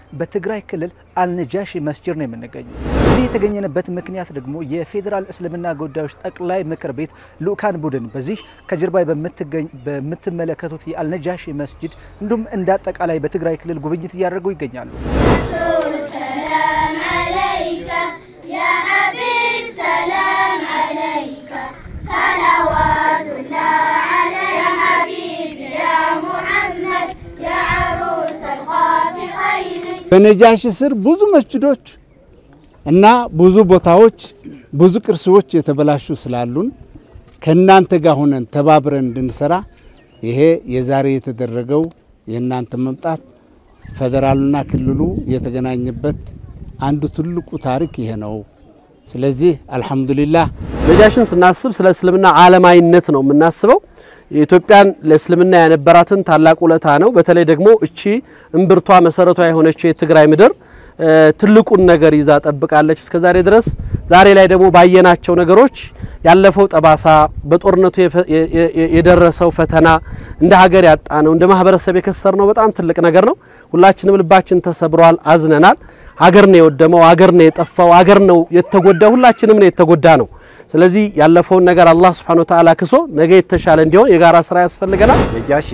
በትግራይ ክልል አልነጃሺ መስጂድ ነው የምንገኘው። እዚህ የተገኘንበት ምክንያት ደግሞ የፌዴራል እስልምና ጉዳዮች ጠቅላይ ምክር ቤት ልኡካን ቡድን በዚህ ከጀርባ በምትመለከቱት የአልነጃሺ መስጂድ እንዲሁም እንደ አጠቃላይ በትግራይ ክልል ጉብኝት እያደረጉ ይገኛሉ። ሰላም ዓለይከ ያ ሐቢብ ሰላም ዓለይከ ሰላዋቱላህ ዓለይከ ያ ሐቢብ ያ ሙሐመድ ያ ዐሩስ አልኻፊቀይን በነጃሺ ስር ብዙ መስጅዶች እና ብዙ ቦታዎች ብዙ ቅርሶች የተበላሹ ስላሉን ከእናንተ ጋር ሆነን ተባብረን እንድንሰራ ይሄ የዛሬ የተደረገው የእናንተ መምጣት ፌዴራሉና ክልሉ የተገናኘበት አንዱ ትልቁ ታሪክ ይሄ ነው። ስለዚህ አልሐምዱሊላህ ነጃሽን ስናስብ ስለ እስልምና ዓለማዊነት ነው የምናስበው። የኢትዮጵያን ለእስልምና ያነበራትን ታላቅ ውለታ ነው። በተለይ ደግሞ እቺ እምብርቷ መሰረቷ የሆነችው የትግራይ ምድር ትልቁን ነገር ይዛ ጠብቃለች እስከ ዛሬ ድረስ። ዛሬ ላይ ደግሞ ባየናቸው ነገሮች ያለፈው ጠባሳ፣ በጦርነቱ የደረሰው ፈተና፣ እንደ ሀገር ያጣ ነው፣ እንደ ማህበረሰብ የከሰር ነው በጣም ትልቅ ነገር ነው። ሁላችንም ልባችን ተሰብሯል፣ አዝነናል። ሀገር ነው የወደመው፣ ሀገር ነው የጠፋው፣ ሀገር ነው የተጎዳ፣ ሁላችንም ነው የተጎዳ ነው። ስለዚህ ያለፈውን ነገር አላህ ሱብሓነሁ ወተዓላ ክሶ ነገ የተሻለ እንዲሆን የጋራ ስራ ያስፈልገናል። ነጃሺ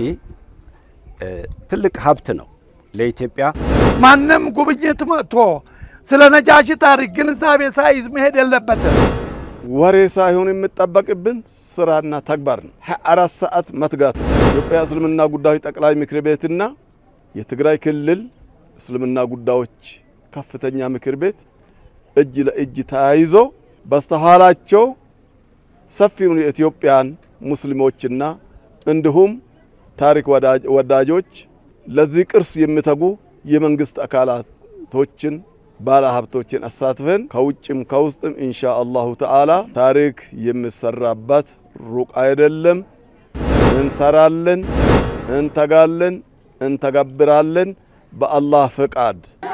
ትልቅ ሀብት ነው ለኢትዮጵያ። ማንም ጉብኝት መጥቶ ስለ ነጃሺ ታሪክ ግንዛቤ ሳይዝ መሄድ የለበትም። ወሬ ሳይሆን የሚጠበቅብን ስራና ተግባር ነው። 24 ሰዓት መትጋት ነው። ኢትዮጵያ እስልምና ጉዳዮች ጠቅላይ ምክር ቤትና የትግራይ ክልል እስልምና ጉዳዮች ከፍተኛ ምክር ቤት እጅ ለእጅ ተያይዞ በስተኋላቸው ሰፊውን የኢትዮጵያን ሙስሊሞችና እንዲሁም ታሪክ ወዳጆች ለዚህ ቅርስ የሚተጉ የመንግስት አካላቶችን ባለ ሀብቶችን አሳትፈን ከውጭም ከውስጥም ኢንሻ አላሁ ተዓላ ታሪክ የሚሰራበት ሩቅ አይደለም። እንሰራለን፣ እንተጋለን፣ እንተገብራለን በአላህ ፍቃድ።